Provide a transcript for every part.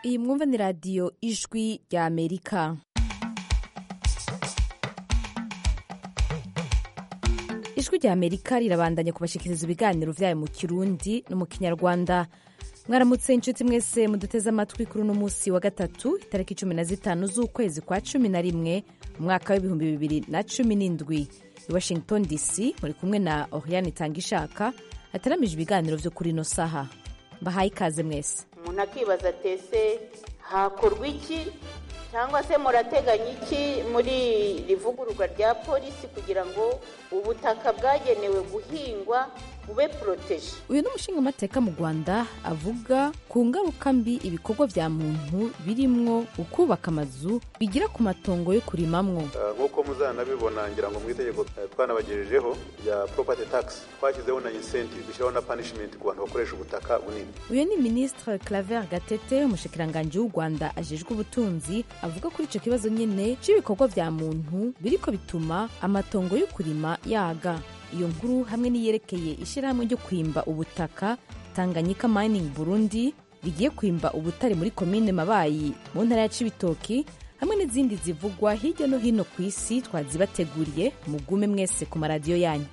iyi mwumva ni radiyo ijwi rya amerika ijwi rya amerika rirabandanya kubashikiriza ibiganiro vyayo mu kirundi no mu kinyarwanda mwaramutse inshuti mwese muduteze amatwi kuri uno munsi wa gatatu itariki cumi na zitanu z'ukwezi kwa cumi na rimwe mu mwaka w'ibihumbi bibiri na cumi n'indwi i washington dc muri kumwe na oriane itangishaka ataramije ibiganiro vyo kuri ino saha mbahaye ikaze mwese umuntu akibaza atese hakorwa iki cyangwa se murateganya iki muri rivugururwa rya polisi kugira ngo ubutaka bwagenewe guhingwa bube poroteje uyu ni umushingamateka mu rwanda avuga ku ngaruka mbi ibikorwa vya muntu birimwo ukubaka amazu bigira ku matongo yo kurimamwo nk'uko muzanabibona ngira ngo mu itegeko twanabagejejeho rya property tax twashyizeho na incentive dushyiraho na punishment ku bantu bakoresha ubutaka bunini uyu ni ministre claver gatete umushikiranganji w'u rwanda ajejwe ubutunzi avuga kuri ico kibazo nyene c'ibikorwa vya muntu biriko bituma amatongo yo kurima yaga iyo nkuru hamwe n'iyerekeye ishyirahamwe ryo kwimba ubutaka tanganyika mining burundi rigiye kwimba ubutare muri komine mabayi mu ntara ya cibitoki hamwe n'izindi zivugwa hirya no hino ku isi twazibateguriye mugume mwese ku maradiyo yanyu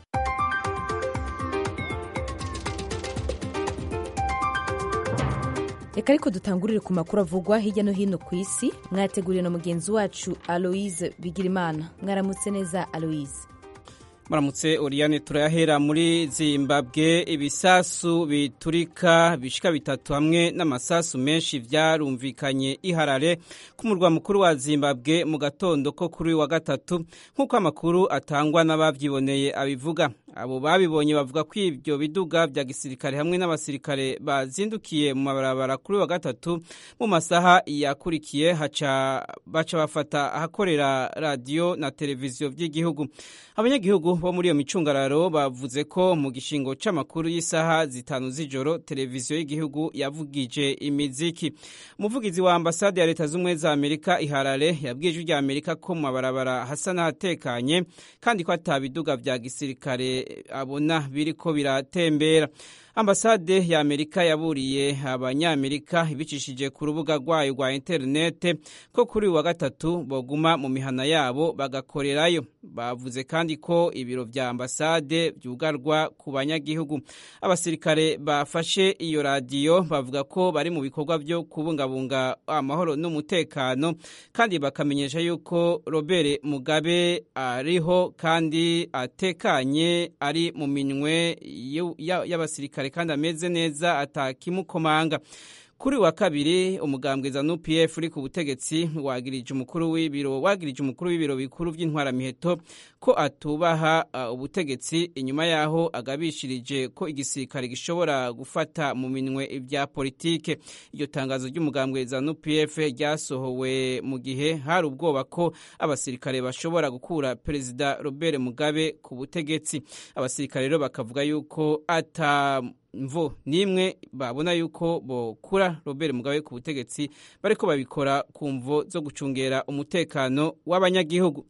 reka ariko dutangurire ku makuru avugwa hirya no hino ku isi mwateguriwe na mugenzi wacu aloise bigirimana mwaramutse neza aloise muramutse Oriane turayahera muri Zimbabwe ibisasu biturika bishika bitatu hamwe n'amasasu menshi vyarumvikanye iharare ku murwa mukuru wa Zimbabwe mu gatondo ko kuri wa gatatu nk'uko amakuru atangwa n'abavyiboneye abivuga abo babibonye bavuga ko ibyo biduga vya gisirikare hamwe n'abasirikare bazindukiye mu mabarabara kuri wa gatatu mu masaha yakurikiye haca baca bafata ahakorera radiyo na televiziyo vy'igihugu abanyagihugu bo muri iyo micungararo bavuze ko mu gishingo c'amakuru y'isaha zitanu z'ijoro televiziyo y'igihugu yavugije imiziki umuvugizi wa ambasade ya leta z'ubumwe za amerika iharare yabwiye ijwi rya amerika ko mu mabarabara hasa n'ahatekanye kandi ko ata biduga vya gisirikare abona biriko biratembera ambasade ya amerika yaburiye abanyamerika ibicishije ku rubuga rwayo rwa interinete ko kuri wa gatatu boguma mu mihana yabo bagakorerayo bavuze kandi ko ibiro vya ambasade vyugarwa ku banyagihugu abasirikare bafashe iyo radiyo bavuga ko bari mu bikorwa vyo kubungabunga amahoro n'umutekano kandi bakamenyesha yuko robert mugabe ariho kandi atekanye ari mu minwe y'abasirikare kandi ameze neza atakimukomanga kuri wa kabiri umugambwe zanu pf uri ku butegetsi wagirije umukuru w'ibiro wagirije umukuru w'ibiro bikuru by'intwaramiheto ko atubaha uh, ubutegetsi inyuma yaho agabishirije ko igisirikare gishobora gufata mu minwe ibya politike iryo tangazo ry'umugambwe zanu pf ryasohowe mu gihe hari ubwoba ko abasirikare bashobora gukura perezida robert mugabe ku butegetsi abasirikare rero bakavuga yuko ata mvo nimwe babona yuko bokura Robert Mugabe ku butegetsi bariko babikora ku mvo zo gucungera umutekano w'abanyagihugu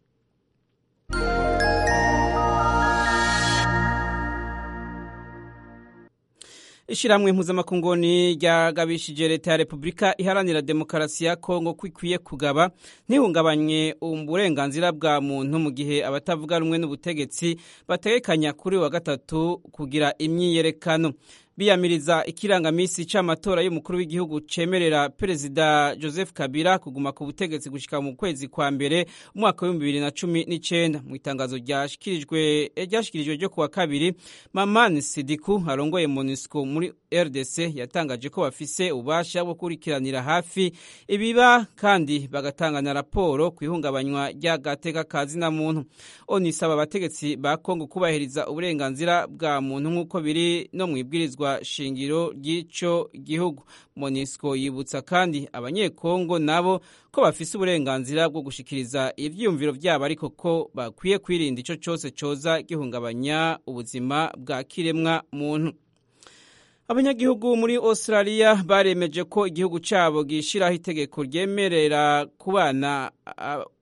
ishiramwe mpuzamakungoni ryagabishije leta ya repubulika iharanira demokarasi ya kongo ko ikwiye kugaba ntihungabanye uburenganzira bwa muntu mu gihe abatavuga rumwe n'ubutegetsi bategekanya kuri wa gatatu kugira imyiyerekano biyamiriza ikirangamisi c'amatora y'umukuru w'igihugu cemerera perezida Joseph Kabila kuguma ku butegetsi gushika mu kwezi kwa mbere umwaka w'ibihumbi bibiri na cumi n'icenda mu itangazo ryashikirijwe ryashikirijwe ryo kuwa kabiri Mamani Sidiku arongoye MONUSCO muri RDC yatangaje ko bafise ububasha bwo kurikiranira hafi ibiba kandi bagatanga na raporo ku ihungabanywa ry'agateka kazi na muntu onisaba abategetsi ba Kongo kubahiriza uburenganzira bwa muntu nk'uko biri no mu ibwirizwa shingiro ry'ico gihugu monisco yibutsa kandi abanyekongo nabo ko bafise uburenganzira bwo gushikiriza ivyiyumviro vyabo ariko ko bakwiye kwirinda ico cose coza gihungabanya ubuzima bwa kiremwa muntu abanyagihugu muri australia baremeje ko igihugu cyabo gishiraho itegeko ryemerera kubana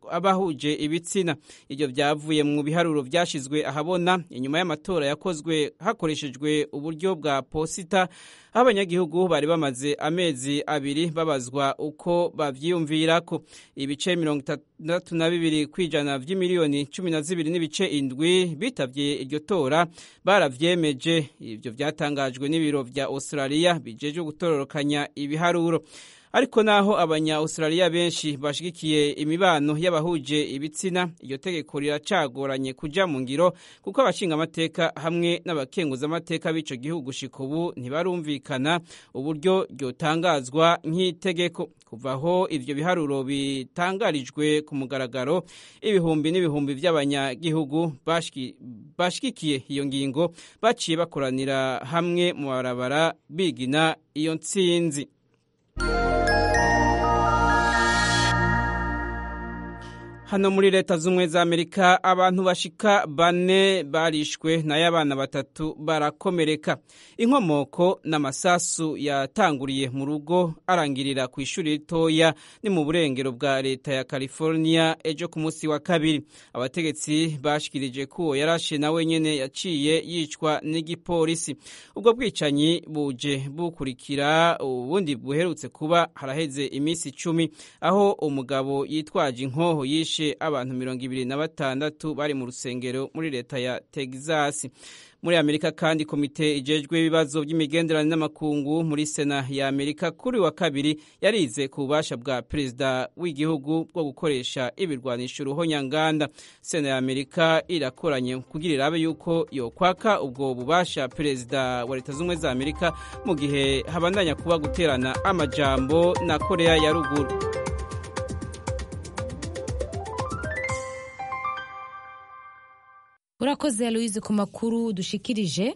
abahuje ibitsina ibyo byavuye mu biharuro byashyizwe ahabona inyuma y'amatora yakozwe hakoreshejwe uburyo bwa posita aho abanyagihugu bari bamaze amezi abiri babazwa uko bavyiyumvira ko ibice mirongo itandatu na bibiri kw'ijana vy'imiliyoni cumi na zibiri n'ibice indwi bitavye iryo tora baravyemeje ivyo vyatangajwe n'ibiro vya australia bijejwe gutororokanya ibiharuro ariko naho abanya Australia benshi bashigikiye imibano y'abahuje ibitsina iryo tegeko riracagoranye kuja mu ngiro kuko abashinga amateka hamwe n'abakenguza amateka b'ico gihugu shika ubu ntibarumvikana uburyo ryotangazwa nk'itegeko kuva aho ivyo biharuro bitangarijwe ku mugaragaro ibihumbi n'ibihumbi by'abanyagihugu bashigikiye iyo ngingo baciye bakoranira hamwe mu barabara bigina iyo ntsinzi hano muri leta z'ubumwe za amerika abantu bashika bane barishwe nayo abana batatu barakomereka inkomoko n'amasasu yatanguriye mu rugo arangirira ku ishuri ritoya ni mu burengero bwa leta ya california ejo ku munsi wa kabiri abategetsi bashikirije ko uwo yarashe nawe nyene yaciye yicwa n'igipolisi ubwo bwicanyi buje bukurikira ubundi buherutse kuba haraheze iminsi icumi aho umugabo yitwaje inkoho yishe abantu mirongo ibiri na batandatu bari mu rusengero muri leta ya Texas muri amerika kandi komite ijejwe ibibazo by'imigenderanire n'amakungu muri sena ya amerika kuri wa kabiri yarize ku bubasha bwa perezida w'igihugu bwo gukoresha ibirwanisho uruhonyanganda sena ya amerika irakoranye kugira irabe yuko yokwaka ubwo bubasha perezida wa leta z'ubumwe za amerika mu gihe habandanya kuba guterana amajambo na korea ya ruguru urakoze aloise ku makuru dushikirije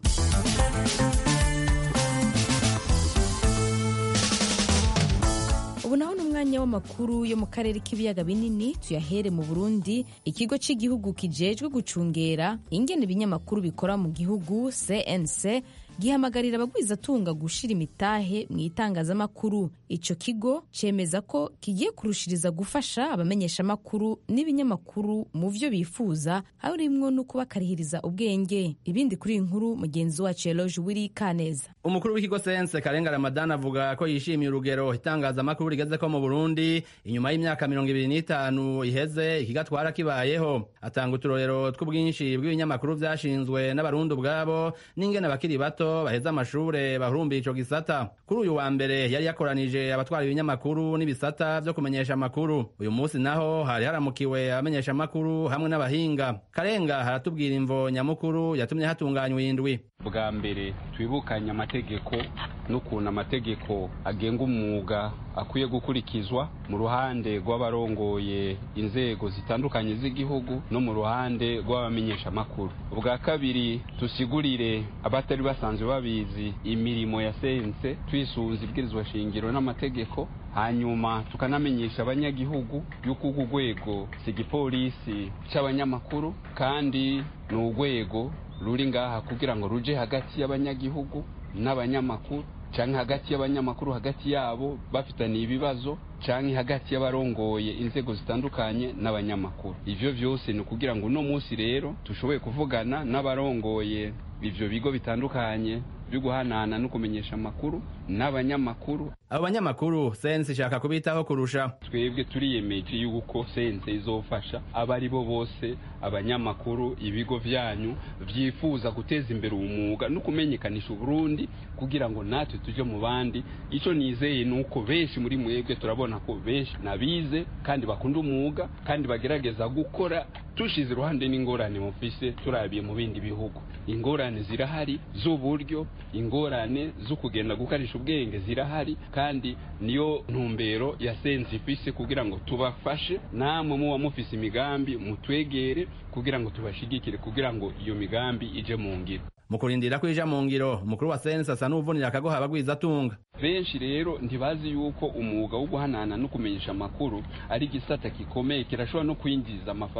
ubu naho ni umwanya w'amakuru yo mu karere k'ibiyaga binini tuyahere mu burundi ikigo cy'igihugu kijejwe gucungera ingene ibinyamakuru bikora mu gihugu cnc gihamagarira abagwizatunga gushira imitahe mu itangazamakuru ico kigo cemeza ko kigiye kurushiriza gufasha abamenyeshamakuru n'ibinyamakuru mu vyo bifuza harimwo no kubakarihiriza ubwenge ibindi kuri iyi nkuru mugenzi wacu Eloge Wiri Kaneza umukuru w'ikigo sense karenga ramadan avuga ko yishimiye urugero itangazamakuru rigeze ko mu burundi inyuma y'imyaka mirongo ibiri n'itanu iheze ikigatwara kibayeho atanga uturorero tw'ubwinshi bw'ibinyamakuru vyashinzwe n'abarundi ubwabo n'ingene abakiri bato baheza amashure bahurumbiye ico gisata kuri uyu wa mbere yari yakoranije abatwara ibinyamakuru n'ibisata vyo kumenyesha amakuru uyu munsi naho hari haramukiwe abamenyesha amakuru hamwe n'abahinga karenga haratubwira imvo nyamukuru yatumye hatunganywa indwi bwa mbere twibukanye amategeko n'ukuntu amategeko agenga umwuga akwiye gukurikizwa mu ruhande rw'abarongoye inzego zitandukanye z'igihugu no mu ruhande rw'abamenyeshamakuru ubwa kabiri tusigurire abatari basanzwe babizi imirimo ya sense twisunze ibwirizwa shingiro n'amategeko hanyuma tukanamenyesha abanyagihugu yuko urwo rwego si igipolisi cy'abanyamakuru kandi ni urwego ruri ngaha kugira ngo ruje hagati y'abanyagihugu n'abanyamakuru canke hagati y'abanyamakuru hagati yabo bafitaniye ibibazo canke hagati y'abarongoye inzego zitandukanye n'abanyamakuru ivyo vyose ni ukugira ngo uno munsi rero tushoboye kuvugana n'abarongoye ivyo bigo bitandukanye byo guhanahana no kumenyesha amakuru n'abanyamakuru abo banyamakuru sense ishaka kubitaho kurusha twebwe turiyemeje yuko sense izofasha abo ari bo bose abanyamakuru ibigo vyanyu vyifuza guteza imbere umwuga no kumenyekanisha uburundi kugira ngo natwe tuje mu bandi ico nizeye ni uko benshi muri mwebwe turabona ko benshi nabize kandi bakunda umwuga kandi bagerageza gukora tushize iruhande n'ingorane mufise turabiye mu bindi bihugu ingorane zirahari z'uburyo ingorane zo kugenda gukarisha ubwenge zirahari kandi niyo ntumbero ya sense ifise kugira ngo tubafashe namwe muba mufise imigambi mutwegere kugira ngo tubashigikire kugira ngo iyo migambi ije mu ngiro mu kurindira ko ija mu ngiro umukuru wa sense asa n'uvunira akagoha abagwizatunga benshi rero ntibazi yuko umwuga wo guhanana no kumenyesha amakuru ari igisata gikomeye kirashobora no kwinjiza amafaranga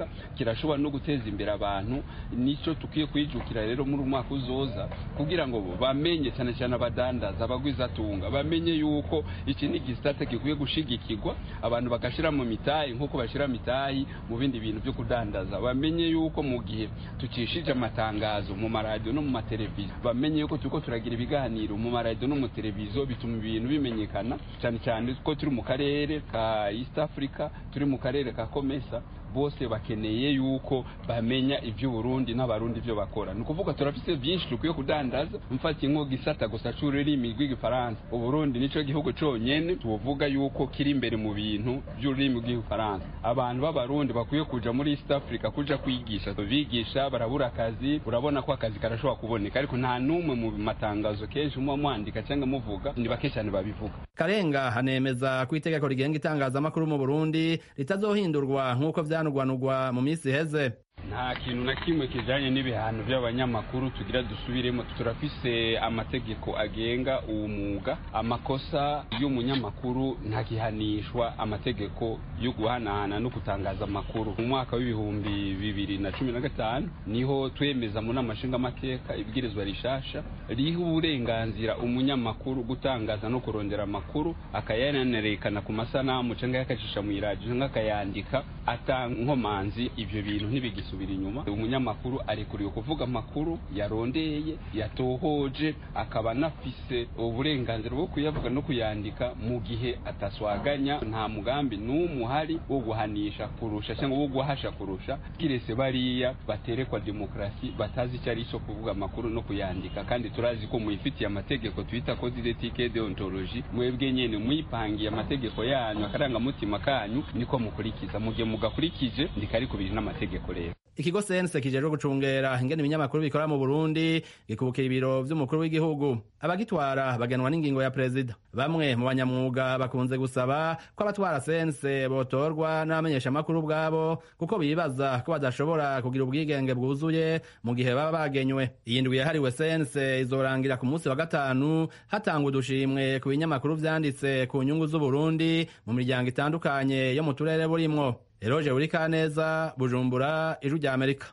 afurika kirashobora no guteza imbere abantu nicyo tukwiye kwijukira rero muri umwaka uzoza kugira ngo bamenye cyane cyane abadandaza abagwizatunga bamenye yuko iki ni igisata gikwiye gushigikirwa abantu bagashyira mu mitayi nk'uko bashyira mitayi mu bindi bintu byo kudandaza bamenye yuko mu gihe tukishije amatangazo mu maradiyo no mu mateleviziyo bamenye yuko turiko turagira ibiganiro mu maradiyo no mu televiziyo bituma ibintu bimenyekana cyane cyane ko turi mu karere ka east africa turi mu karere ka komesa bose bakeneye yuko bamenya iby'uburundi n'abarundi ibyo bakora ni ukuvuga turafise byinshi dukwiye kudandaza mfatiye nko gisata gusa c'ururimi rw'igifaransa uburundi nico gihugu conyene tuvuga yuko kiri imbere mu bintu by'ururimi rw'igifaransa abantu b'abarundi bakwiye kuja muri east africa kuja kwigisha bigisha barabura akazi urabona ko akazi karashobora kuboneka ariko nta n'umwe mu matangazo kenshi muba mwandika cyangwa muvuga ni bake cyane babivuga karenga hanemeza ko itegeko rigenga itangazamakuru mu burundi ritazohindurwa nk'uko vyanugwanugwa mu minsi iheze nta kintu na kimwe kijanye n'ibihano by'abanyamakuru tugira dusubiremo turafise amategeko agenga uwo mwuga amakosa y'umunyamakuru ntagihanishwa amategeko yo guhanahana no gutangaza amakuru mu mwaka w'ibihumbi bibiri na cumi na gatanu niho twemeza mu nama nshingamateka ibwirizwa rishasha riha uburenganzira umunyamakuru gutangaza no kurondera amakuru akayanerekana ku masanamu cyangwa yakacisha mu iradiyo cyangwa akayandika atankomanzi ivyo bintu ntibigisa gusubira inyuma umunyamakuru arekuriwe kuvuga amakuru yarondeye yatohoje akaba anafise uburenganzira bwo kuyavuga no kuyandika mu gihe ataswaganya nta mugambi n'umwe uhari wo guhanisha kurusha cyangwa wo guhasha kurusha kirese bariya baterekwa demokarasi batazi icyo ari cyo kuvuga amakuru no kuyandika kandi turazi ko muyifitiye amategeko twita code d'ethique deontologie mwebwe nyene muyipangiye amategeko yanyu akarangamutima kanyu niko mukurikiza mu gihe mugakurikije ndikari kubiri n'amategeko rero ikigo sense kijejwe gucungera ingene ibinyamakuru bikora mu burundi gikubukira ibiro vy'umukuru w'igihugu abagitwara bagenwa n'ingingo ya perezida bamwe mu banyamwuga bakunze gusaba ko abatwara sense botorwa n'abamenyeshamakuru ubwabo kuko bibaza ko badashobora kugira ubwigenge bwuzuye mu gihe baba bagenywe iyi ndwi yahariwe sense izorangira ku munsi wa gatanu hatangwa udushimwe ku binyamakuru vyanditse ku nyungu z'uburundi mu miryango itandukanye yo mu turere burimwo eroje uri kaneza bujumbura ijwi rya amerika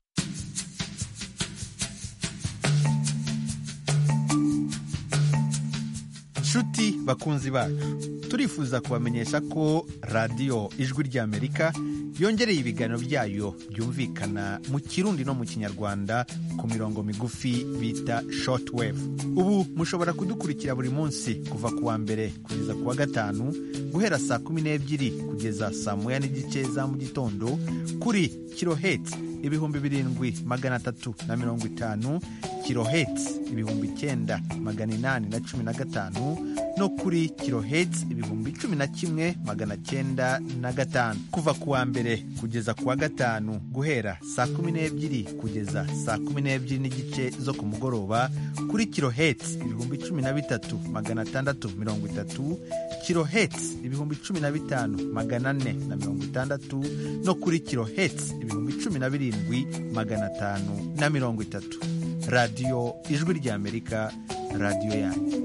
nshuti bakunzi bacu turifuza kubamenyesha ko radiyo ijwi ry'amerika yongereye ibiganiro byayo byumvikana mu kirundi no mu kinyarwanda ku mirongo migufi bita shortwave ubu mushobora kudukurikira buri munsi kuva ku wa mbere kugeza ku wa gatanu guhera saa kumi n'ebyiri kugeza saa moya n'igice za mu gitondo kuri kiloheti ibihumbi birindwi magana atatu na mirongo itanu kiloheti ibihumbi icyenda magana inani na cumi na gatanu no kuri kiloheti ibihumbi cumi na kimwe magana cyenda na gatanu kuva ku wa mbere kugeza ku wa gatanu guhera saa kumi n'ebyiri kugeza saa kumi n'ebyiri n'igice zo ku mugoroba kuri kiloheti ibihumbi cumi na bitatu magana atandatu mirongo itatu kiloheti ibihumbi cumi na bitanu magana ane na mirongo itandatu no kuri kiloheti ibihumbi cumi na birindwi magana atanu na mirongo itatu radiyo ijwi ry'amerika radiyo yanyu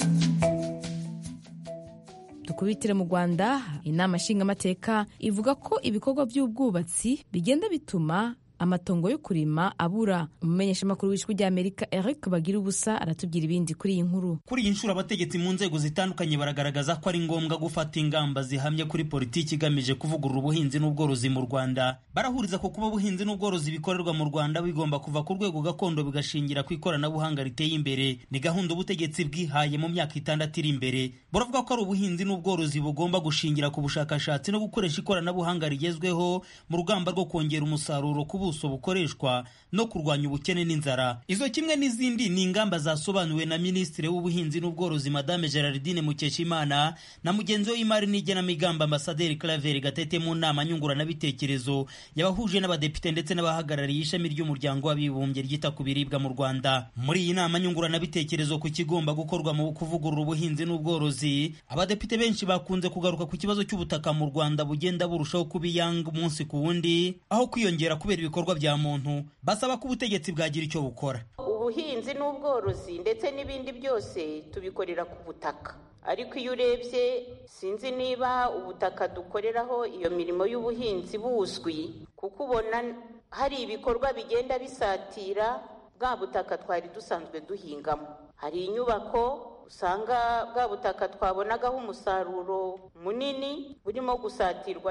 dukubitire mu rwanda inama nshingamateka ivuga ko ibikorwa by'ubwubatsi bigenda bituma amatongo yo kurima abura umumenyeshamakuru w'ijwi ry'amerika eric bagira ubusa aratubwira ibindi kuri iyi nkuru kuri iyi nshuro abategetsi mu nzego zitandukanye baragaragaza ko ari ngombwa gufata ingamba zihamye kuri politiki igamije kuvugurura ubuhinzi n'ubworozi mu rwanda barahuriza ko kuba ubuhinzi n'ubworozi bikorerwa mu rwanda bigomba kuva ku rwego gakondo bigashingira ku ikoranabuhanga riteye imbere ni gahunda ubutegetsi bwihaye mu myaka itandatu iri imbere buravuga ko ari ubuhinzi n'ubworozi bugomba gushingira ku bushakashatsi no gukoresha ikoranabuhanga rigezweho mu rugamba rwo kongera umusaruro ku ubuso bukoreshwa no kurwanya ubukene n'inzara izo kimwe n'izindi ni ingamba zasobanuwe na minisitiri w'ubuhinzi n'ubworozi madame gerardine mukeshimana na mugenzi we w'imari n'igenamigambi ambasaderi claver gatete mu nama nyunguranabitekerezo yabahuje n'abadepite ndetse n'abahagarariye ishami ry'umuryango w'abibumbye ryita ku biribwa mu rwanda muri iyi nama nyunguranabitekerezo ku kigomba gukorwa mu kuvugurura ubuhinzi n'ubworozi abadepite benshi bakunze kugaruka ku kibazo cy'ubutaka mu rwanda bugenda burushaho kuba iyanga umunsi ku wundi aho kwiyongera kubera ibikorwa bya muntu basaba ko ubutegetsi bwagira icyo bukora ubuhinzi n'ubworozi ndetse n'ibindi byose tubikorera ku butaka ariko iyo urebye sinzi niba ubutaka dukoreraho iyo mirimo y'ubuhinzi buzwi kuko ubona hari ibikorwa bigenda bisatira bwa butaka twari dusanzwe duhingamo hari inyubako usanga bwa butaka twabonagaho umusaruro munini burimo gusatirwa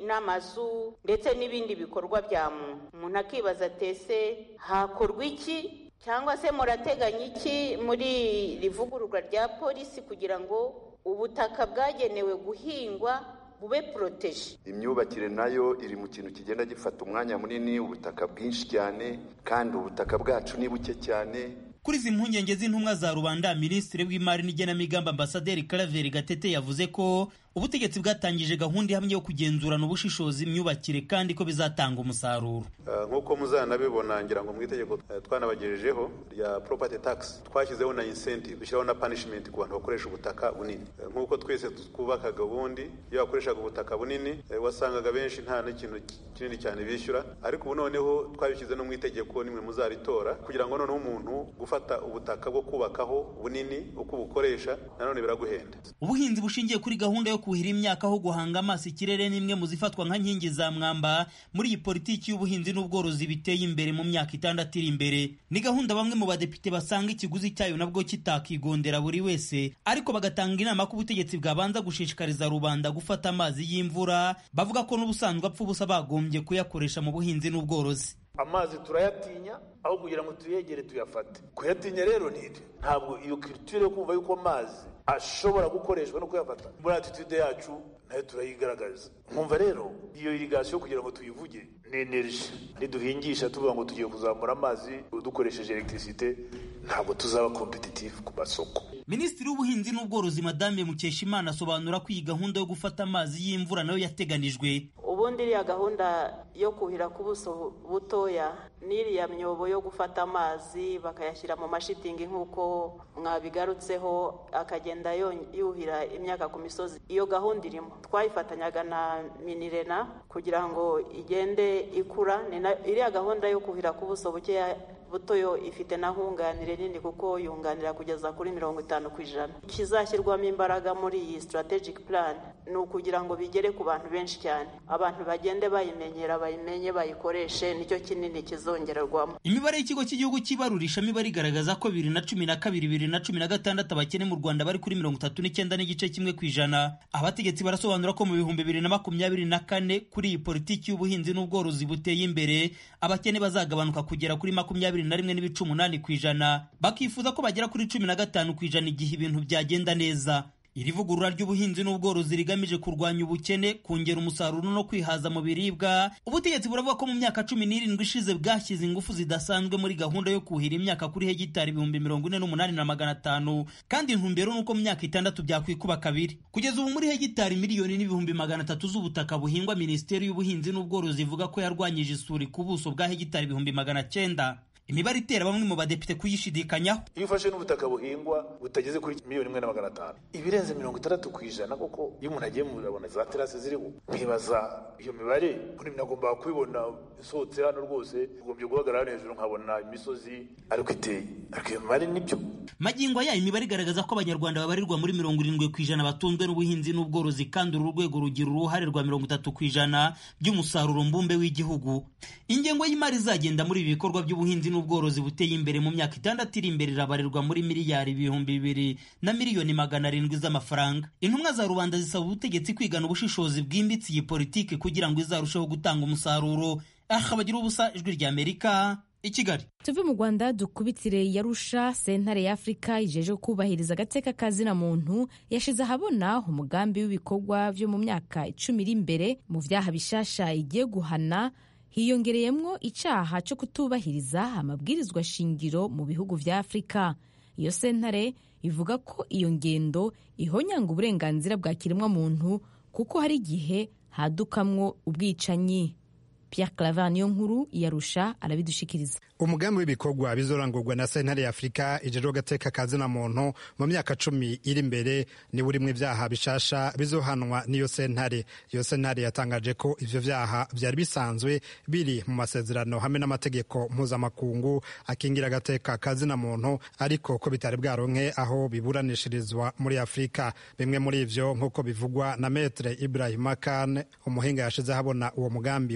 n'amazu ndetse n'ibindi bikorwa bya muntu umuntu akibaza atese hakorwa iki cyangwa se murateganya iki muri rivugururwa rya polisi kugira ngo ubutaka bwagenewe guhingwa bube poroteje imyubakire nayo iri mu kintu kigenda gifata umwanya munini ubutaka bwinshi cyane kandi ubutaka bwacu ni buke cyane kuri izi mpungenge z'intumwa za rubanda minisitiri w'imari n'igenamigambi ambasaderi karaveri gatete yavuze ko ubutegetsi bwatangije gahunda ihamye yo kugenzurana ubushishozi imyubakire kandi ko bizatanga umusaruro nk'uko muzanabibona ngira ngo mu itegeko twanabagejejeho rya property tax twashyizeho na incentive dushyiraho na punishment ku bantu bakoresha ubutaka bunini nk'uko twese twubakaga ubundi iyo bakoreshaga ubutaka bunini wasangaga benshi nta n'ikintu kinini cyane bishyura ariko ubu noneho twabishyize no mu itegeko nimwe muzaritora kugira ngo noneho umuntu gufata ubutaka bwo kubakaho bunini uko ubukoresha nanone biraguhenda ubuhinzi bushingiye kuri gahunda yo kuhira imyaka aho guhanga amaso ikirere n'imwe mu zifatwa nka nkingi za mwamba muri iyi politiki y'ubuhinzi n'ubworozi biteye imbere mu myaka itandatu iri imbere ni gahunda bamwe mu badepite basanga ikiguzi cyayo nabwo kitakigondera buri wese ariko bagatanga inama ko ubutegetsi bwabanza gushishikariza rubanda gufata amazi y'imvura bavuga ko n'ubusanzwe apfa ubusa bagombye kuyakoresha mu buhinzi n'ubworozi amazi turayatinya aho kugira ngo tuyegere tuyafate kuyatinya rero ni ntabwo iyo kiritire yo kumva yuko amazi ashobora gukoreshwa no kuyafata muri atitude yacu nayo turayigaragaza nkumva rero iyo irigasiyo kugira ngo tuyivuge ni energy niduhingisha tuvuga ngo tugiye kuzamura amazi dukoresheje electricité ntabwo tuzaba competitive ku masoko minisitiri w'ubuhinzi n'ubworozi madame mukeshimana asobanura ko iyi gahunda yo gufata amazi y'imvura nayo yateganijwe ubundi iriya gahunda yo kuhira ku buso butoya n'iriya myobo yo gufata amazi bakayashyira mu mashitingi nk'uko mwabigarutseho akagenda yuhira imyaka ku misozi iyo gahunda irimo twayifatanyaga na minirena kugira ngo igende ikura iriya gahunda yo kuhira ku buso bukeya butoyo ifite na nkunganire nini kuko yunganira kugeza kuri mirongo itanu ku ijana kizashyirwamo imbaraga muri iyi strategic plan ni ukugira ngo bigere ku bantu benshi cyane abantu bagende bayimenyera bayimenye bayikoreshe nicyo kinini kizongererwamo imibare y'ikigo cy'igihugu cy'ibarurishamibare igaragaza ko bibiri na cumi na kabiri bibiri na cumi na gatandatu abakene mu rwanda bari kuri mirongo itatu n'icyenda n'igice kimwe ku ijana abategetsi barasobanura ko mu bihumbi bibiri na makumyabiri na kane kuri iyi politiki y'ubuhinzi n'ubworozi buteye imbere abakene bazagabanuka kugera kuri makumyabiri na rimwe n'ibice umunani ku ijana bakifuza ko bagera kuri cumi na gatanu ku ijana igihe ibintu byagenda neza iri vugurura ry'ubuhinzi n'ubworozi rigamije kurwanya ubukene kongera umusaruro no kwihaza mu biribwa ubutegetsi buravuga ko mu myaka cumi n'irindwi ishize bwashyize ingufu zidasanzwe muri gahunda yo kuhira imyaka kuri hegitari ibihumbi mirongo ine n'umunani na magana atanu kandi intumbero ni uko mu myaka itandatu byakwikuba kabiri kugeza ubu muri hegitari miliyoni n'ibihumbi magana atatu z'ubutaka buhingwa minisiteri y'ubuhinzi n'ubworozi ivuga ko yarwanyije isuri ku buso bwa hegitari ibihumbi magana cyenda imibare itera bamwe mu badepite kuyishidikanyaho iyo ufashe n'ubutaka buhingwa butageze kuri miliyoni imwe na magana atanu ibirenze mirongo itandatu ku ijana koko iyo umuntu agiye murabona za terasi ziriho nkibaza iyo mibare ubundi nagomba kubibona isohotse hano rwose ugombye guhagarara hejuru nkabona imisozi ariko iteye ariko iyo mibare nibyo magingo aya imibare igaragaza ko abanyarwanda babarirwa muri mirongo irindwi ku ijana batunzwe n'ubuhinzi n'ubworozi kandi uru rwego rugira uruhare rwa mirongo itatu ku ijana by'umusaruro mbumbe w'igihugu ingengo y'imari izagenda muri ibi bikorwa by'ubuhinzi n'ubworozi buteye imbere mu myaka itandatu iri imbere irabarirwa muri miliyari ibihumbi bibiri na miliyoni magana arindwi z'amafaranga intumwa za rubanda zisaba ubutegetsi kwigana ubushishozi bwimbitse iyi politiki kugira ngo izarusheho gutanga umusaruro aha bagira ubusa ijwi rya amerika i kigali tuve mu rwanda dukubitire yarusha sentare y'afurika ijeje kubahiriza agateka kazina muntu yashize ahabona umugambi w'ibikorwa byo mu myaka icumi iri imbere mu byaha bishasha igiye guhana hiyongereyemo icyaha cyo kutubahiriza amabwirizwa shingiro mu bihugu bya afurika iyo sentare ivuga ko iyo ngendo ihonyanga uburenganzira bwa kiremwamuntu kuko hari igihe hadukamwo ubwicanyi Pierre Claver niyo nkuru yarusha arabidushikiriza umugambi w'ibikorwa bizorangurwa na sentare ya afurika ijejwe agateka kazina muntu mu myaka cumi iri imbere ni burimwe ibyaha bishasha bizohanwa n'iyo sentare iyo sentare yatangaje ko ivyo vyaha vyari bisanzwe biri mu masezerano hamwe n'amategeko mpuzamakungu akingira agateka kazina muntu ariko ko bitari bwaronke aho biburanishirizwa muri afurika bimwe muri ivyo nk'uko bivugwa na metre ibrahima kane umuhinga yashize habona uwo mugambi w'imyaka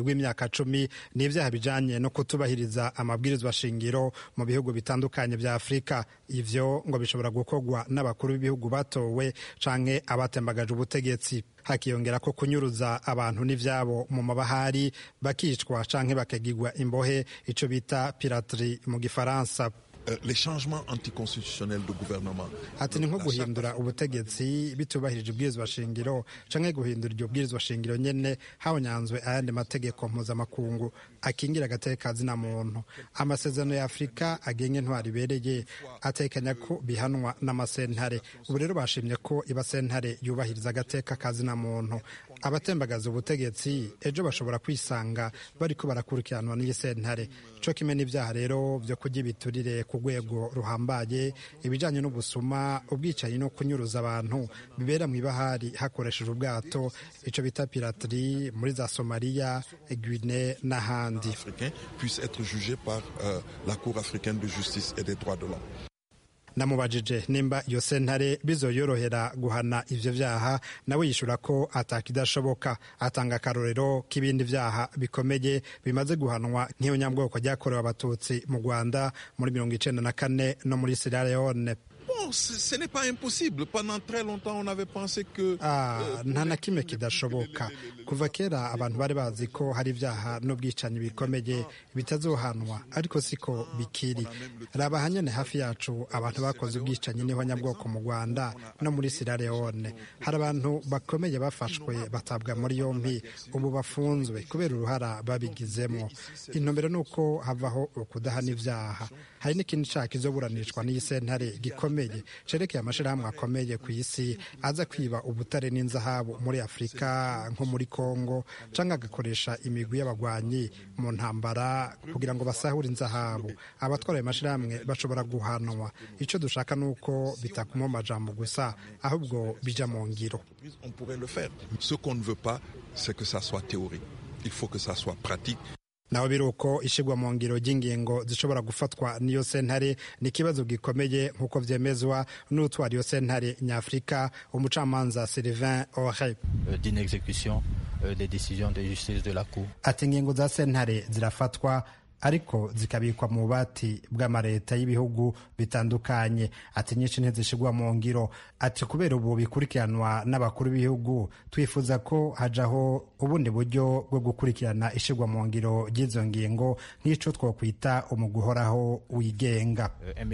myaka cumi ni ibyaha bijanye no kutubahiriza amabwirizwa shingiro mu bihugu bitandukanye vya afurika ivyo ngo bishobora gukorwa n'abakuru b'ibihugu batowe canke abatembagaje ubutegetsi hakiyongera ko kunyuruza abantu n'ivyabo mu mabahari bakicwa canke bakagirwa imbohe ico bita pirateri mu gifaransa les changements anticonstitutionnels de gouvernement ati ni nko guhindura ubutegetsi bitubahirije ubwirizwa shingiro canke guhindura iryo bwirizwa shingiro nyene habonyanzwe ayandi mategeko mpuzamakungu akingira agateka zina muntu amasezerano ya afurika agenga intwari ibereye atekanya ko bihanwa n'amasentare ubu rero bashimye ko iba sentare yubahiriza agateka kazina muntu abatembagaza ubutegetsi ejo bashobora kwisanga bariko barakurikiranwa n'iyi sentare co kimwe n'ivyaha rero vyo kurya ibiturire ku rwego ruhambaye ibijanye n'ubusuma ubwicanyi no kunyuruza abantu bibera mw'ibahari hakoresheje ubwato ico bita pirateri muri za somaliya guine n'ahandi puisse être jugé par euh, la cour africaine de justice et des droits de l'homme namubajije nimba iyo sentare bizoyorohera guhana ivyo vyaha nawe yishura ko atakidashoboka atanga akarorero k'ibindi vyaha bikomeye bimaze guhanwa nk'iyo nyabwoko ryakorewe abatutsi mu rwanda muri mirongo icenda na kane no muri sierra leone Bon, ce n'est pas impossible. Pendant très longtemps, on avait pensé que... Ah, nta na kimwe kidashoboka kuva kera abantu bari bazi ko hari ibyaha n'ubwicanyi bikomeye bitazohanwa ariko siko bikiri raba hanyene hafi yacu abantu bakoze ubwicanyi niho nyabwoko mu rwanda no muri sierra leone hari abantu bakomeye bafashwe batabwa muri yompi ubu bafunzwe kubera uruhara babigizemo intumbero ni uko havaho ukudahana ibyaha hari n'ikindi cyaha kizoburanishwa n'iyi sentare gikomeye cerekeye amashirahamwe akomeye ku isi aza kwiba ubutare n'inzahabu muri afurika nko muri kongo cyangwa agakoresha imigwi y'abagwanyi mu ntambara kugira ngo basahure inzahabu abatwara ayo mashirahamwe bashobora guhanwa icyo dushaka ni uko bitakuma amajambo gusa ahubwo bija mu ngiro On pourrait le faire. Ce qu'on ne veut pas, c'est que ça soit théorique. Il faut que ça soit pratique. naho biri uko ishyirwa mu ngiro ry'ingingo zishobora gufatwa n'iyo sentare ni ikibazo gikomeye nk'uko byemezwa n'utwara iyo sentare nyafurika umucamanza Sylvain Ore d'inexécution des décisions de justice de la cour ati ingingo za sentare zirafatwa ariko zikabikwa mu bubati bw'amareta y'ibihugu bitandukanye ati nyinshi ntizishyirwa mu ngiro ati kubera ubu bikurikiranwa n'abakuru b'ibihugu twifuza ko hajaho ubundi buryo bwo gukurikirana ishyirwa mu ngiro ry'izo ngingo nk'icyo twakwita umugwi uhoraho wigenga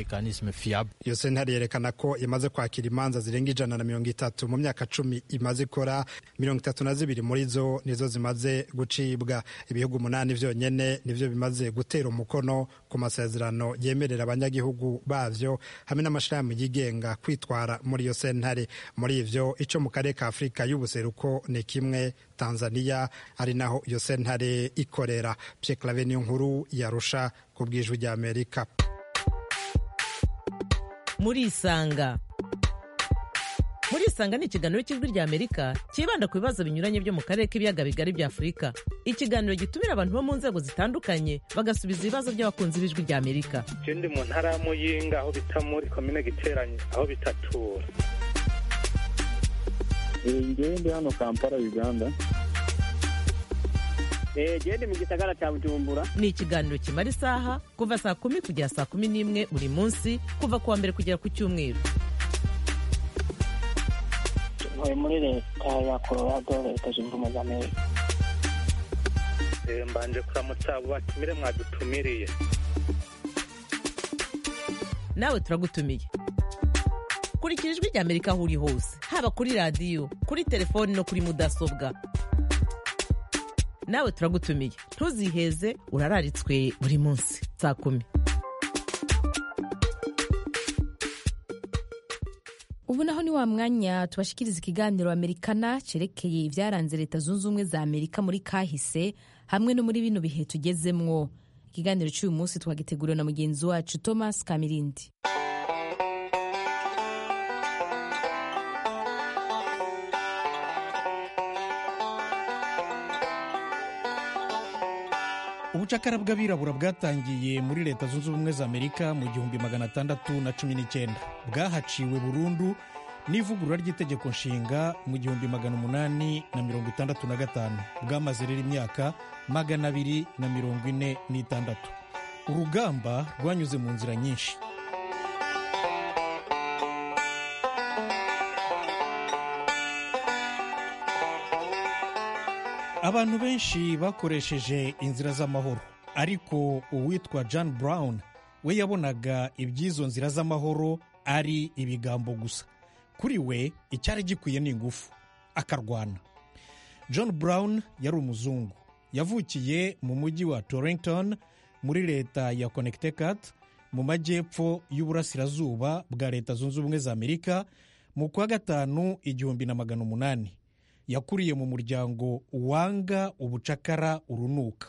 iyo sentare yerekana ko imaze kwakira imanza zirenga ijana na mirongo itatu mu myaka cumi imaze ikora mirongo itatu na zibiri muri zo nizo zimaze gucibwa ibihugu umunani byonyine nibyo bimaze gutera umukono ku masezerano yemerera abanyagihugu bavyo hamwe n'amashirahamwe yigenga kwitwara muri iyo sentare muri ivyo ico mu karere ka afurika y'ubuseruko ni kimwe tanzania ari naho iyo sentare ikorera pye clave niyo nkuru yarusha ku bwijwi rya amerika muri isanga muri isanga ni ikiganiro cy'ijwi rya amerika cyibanda ku bibazo binyuranye byo mu karere k'ibiyaga bigari bya afurika ikiganiro gitumira abantu bo mu nzego zitandukanye bagasubiza ibibazo by'abakunzi b'ijwi rya amerika ndi mu ntara ya muyinga aho bita muri komine giteranye aho bitatura ngewe ndi hano kampala uganda gende mu gisagara cya bujumbura ni ikiganiro kimara isaha kuva saa kumi kugera saa kumi n'imwe buri munsi kuva ku wa mbere kugera ku cyumweru ntuye muri leta ya colorado leta zunze ubumwe za amerika mbanje kuramutsa abo batumire mwadutumiriye nawe turagutumiye kurikira ijwi rya amerika aho uri hose haba kuri radiyo kuri telefoni no kuri mudasobwa nawe turagutumiye ntuziheze urararitswe buri munsi saa kumi ubu naho ni wa mwanya tubashikiriza ikiganiro amerikana cyerekeye ibyaranze leta zunze ubumwe za amerika muri kahise hamwe no muri bino bihe tugezemwo ikiganiro cy'uyu munsi twagiteguriwe na mugenzi wacu thomas kamirindi ubucakara bw'abirabura bwatangiye muri leta zunze ubumwe za amerika mu gihumbi magana atandatu na cumi n'icyenda bwahaciwe burundu n'ivugurura ry'itegeko nshinga mu gihumbi magana umunani na mirongo itandatu na gatanu bwamaze rero imyaka magana abiri na mirongo ine n'itandatu urugamba rwanyuze mu nzira nyinshi abantu benshi bakoresheje inzira z'amahoro ariko uwitwa john brown we yabonaga iby'izo nzira z'amahoro ari ibigambo gusa kuri we icyari gikwiye ni ingufu akarwana john brown yari umuzungu yavukiye mu mujyi wa torrington muri leta ya connecticut mu majyepfo y'uburasirazuba bwa leta zunze ubumwe za amerika mu kwa gatanu igihumbi na magana umunani yakuriye mu muryango wanga ubucakara urunuka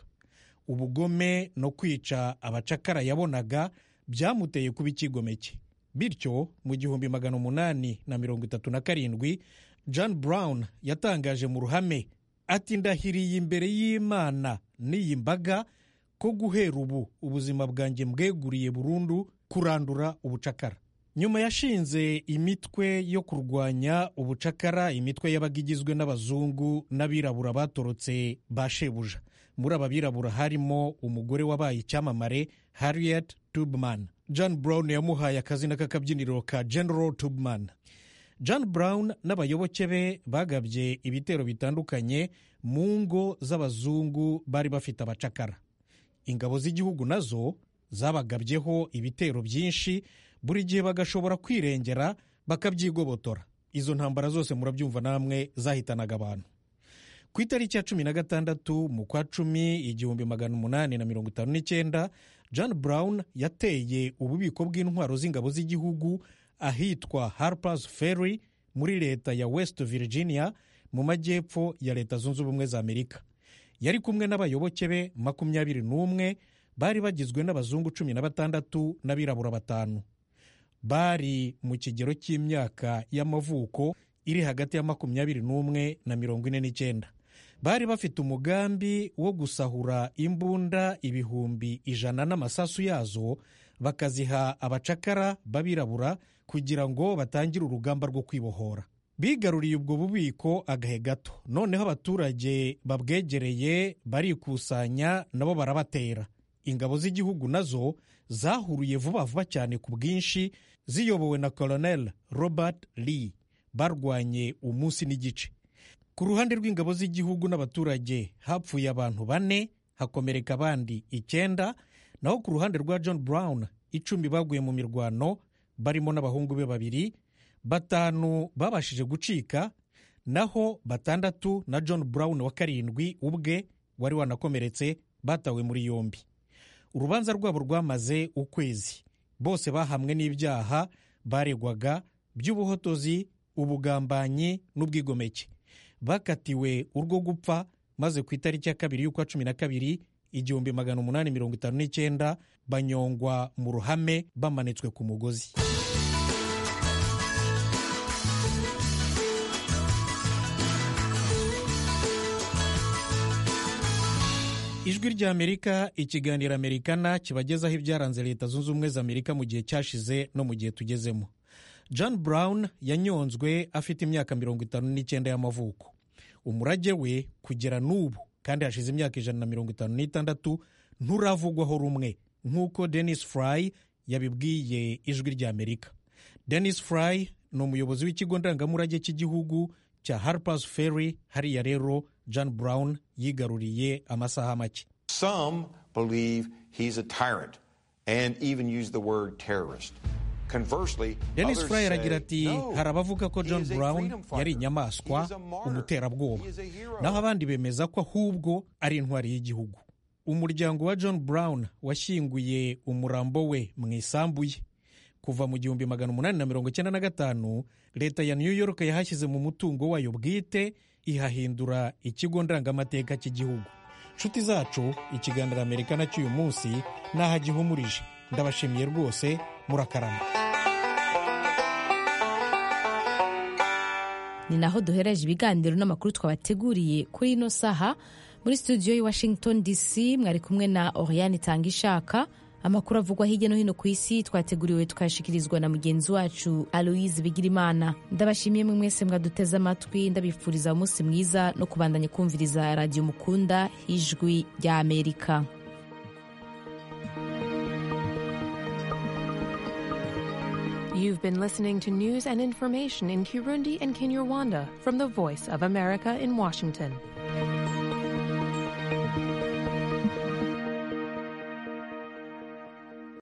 ubugome no kwica abacakara yabonaga byamuteye kuba ikigomeke bityo mu gihumbi magana umunani na mirongo itatu na karindwi john brown yatangaje mu ruhame ati ndahiriye imbere y'imana n'iyi mbaga ko guhera ubu ubuzima bwanjye mbweguriye burundu kurandura ubucakara nyuma yashinze imitwe yo kurwanya ubucakara imitwe yabaga igizwe n'abazungu n'abirabura batorotse ba shebuja muri aba birabura harimo umugore wabaye icyamamare harriet tubman john brown yamuhaye akazina k'akabyiniro ka general tubman john brown n'abayoboke be bagabye ibitero bitandukanye mu ngo z'abazungu bari bafite abacakara ingabo z'igihugu nazo zabagabyeho ibitero byinshi buri gihe bagashobora kwirengera bakabyigobotora izo ntambara zose murabyumva namwe zahitanaga abantu ku itariki ya cumi na gatandatu mu kwa cumi igihumbi magana umunani na mirongo itanu n'icyenda john brown yateye ububiko bw'intwaro z'ingabo z'igihugu ahitwa harpers ferry muri leta ya west virginia mu majyepfo ya leta zunze ubumwe za amerika yari kumwe n'abayoboke be makumyabiri n'umwe bari bagizwe n'abazungu cumi na batandatu n'abirabura batanu bari mu kigero cy'imyaka y'amavuko iri hagati ya makumyabiri n'umwe na mirongo ine n'icyenda bari bafite umugambi wo gusahura imbunda ibihumbi ijana n'amasasu yazo bakaziha abacakara b'abirabura kugira ngo batangire urugamba rwo kwibohora bigaruriye ubwo bubiko agahe gato noneho abaturage babwegereye barikusanya nabo barabatera ingabo z'igihugu nazo zahuruye vuba vuba cyane ku bwinshi ziyobowe na colonel robert lee barwanye umunsi n'igice ku ruhande rw'ingabo z'igihugu n'abaturage hapfuye abantu bane hakomereka abandi icyenda naho ku ruhande rwa john brown icumi baguye mu mirwano barimo n'abahungu be babiri batanu babashije gucika naho batandatu na john brown wa karindwi ubwe wari wanakomeretse batawe muri yombi urubanza rwabo rwamaze ukwezi bose bahamwe n'ibyaha baregwaga by'ubuhotozi ubugambanyi n'ubwigomeke bakatiwe urwo gupfa maze ku itariki ya kabiri y'ukwa cumi na kabiri igihumbi magana umunani mirongo itanu n'icyenda banyongwa mu ruhame bamanitswe ku mugozi ijwi ry'amerika ikiganiro amerikana kibagezaho ibyaranze leta zunze ubumwe za amerika mu gihe cyashize no mu gihe tugezemo john brown yanyonzwe afite imyaka mirongo itanu n'icyenda y'amavuko umurage we kugera n'ubu kandi hashize imyaka ijana na mirongo itanu n'itandatu nturavugwaho rumwe nk'uko denis fry yabibwiye ijwi ry'amerika denis fry ni umuyobozi w'ikigo ndangamurage cy'igihugu cya harpers ferry hariya rero john brown yigaruriye amasaha make Some believe he's a tyrant and even use the word terrorist. Conversely, denis others fry say, aragira ati no, hari abavuga ko he john is a brown freedom fighter. yari inyamaswa He is a martyr. umuterabwoba He is a hero. naho abandi bemeza ko ahubwo ari intwari y'igihugu umuryango wa john brown washyinguye umurambo we mu isambu ye kuva mu gihumbi magana umunani na mirongo icyenda na gatanu leta ya new york yahashyize mu mutungo wayo bwite ihahindura ikigo ndangamateka cy'igihugu nshuti zacu ikiganiro amerikana cy'uyu munsi n'aho agihumurije ndabashimiye rwose murakarama ni naho duhereje ibiganiro n'amakuru twabateguriye kuri ino saha muri studio y'i washington dc mwari kumwe na oriane itanga ishaka amakuru avugwa hirya no hino ku isi twateguriwe tukayashikirizwa na mugenzi wacu aloise bigirimana ndabashimiye mwe mwese mwaduteze amatwi ndabifuriza umunsi mwiza no kubandanya kumviriza radiyo mukunda ijwi rya amerika You've been listening to news and information in Kirundi and Kinyarwanda from the Voice of America in Washington.